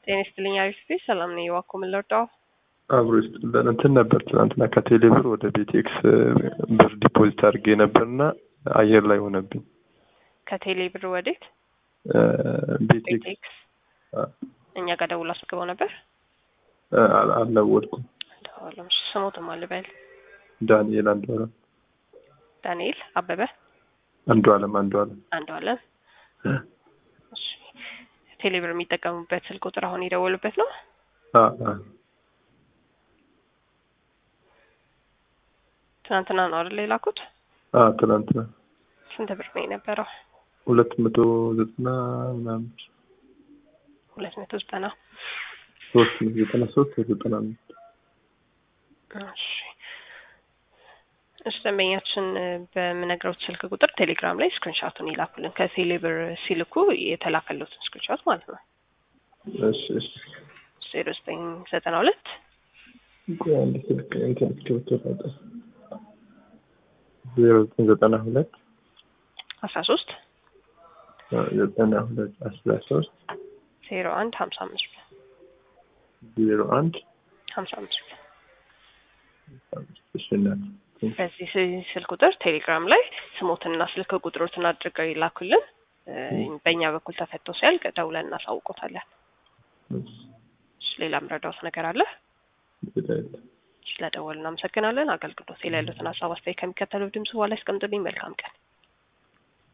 ጤና ይስጥልኝ አሪፍ ቤት ሰላም ነኝ። እባክዎ ምን ልርዳው? አብሮ ይስጥልን። እንትን ነበር ትናንትና ከቴሌ ብር ወደ ቤቴክስ ብር ዲፖዚት አድርጌ ነበርና አየር ላይ ሆነብኝ። ከቴሌ ብር ወዴት? ቤቴክስ ቤቴክስ እኛ ጋር ደውሎ አስገባው ነበር። አልደወልኩም። ደዋለም ስሞትም አልበል ዳንኤል አንዱ አለም ዳንኤል አበበ አንዱ አለም አንዱ አለም አንዱ አለም እሺ። ቴሌ ብር የሚጠቀሙበት ስልክ ቁጥር አሁን የደወሉበት ነው። ትናንትና ነው አይደል የላኩት? ትናንትና ስንት ብር ነው የነበረው? ሁለት መቶ ዘጠና ምናምን ሁለት መቶ ዘጠና ሶስት መቶ ዘጠና ሶስት ዘጠና አምስት እሺ እሺ ደንበኛችን በምነግረውት ስልክ ቁጥር ቴሌግራም ላይ ስክሪንሻቱን ይላኩልን። ከቴሌ ብር ሲልኩ የተላከለትን ስክሪንሻት ማለት ነው። እሺ እሺ ዜሮ ዘጠኝ ዘጠና ሁለት ቆይ አንድ ስልክ እንትን እስክሪብቶ ላውጣ። ዜሮ ዘጠኝ ዘጠና ሁለት አስራ ሶስት ዘጠና ሁለት አስራ ሶስት ዜሮ አንድ ሀምሳ አምስት ዜሮ አንድ ሀምሳ አምስት እሺ እናት በዚህ ስልክ ቁጥር ቴሌግራም ላይ ስሞትንና ስልክ ቁጥሮትን አድርገው ይላኩልን። በእኛ በኩል ተፈቶ ሲያልቅ ደውለን እናሳውቆታለን። እሺ ሌላ ምረዳውት ነገር አለ? ስለደወል እናመሰግናለን። አገልግሎት ላይ ያሉትን ሀሳብ አስተያየት ከሚከተለው ድምጽ በኋላ ያስቀምጡልኝ። መልካም ቀን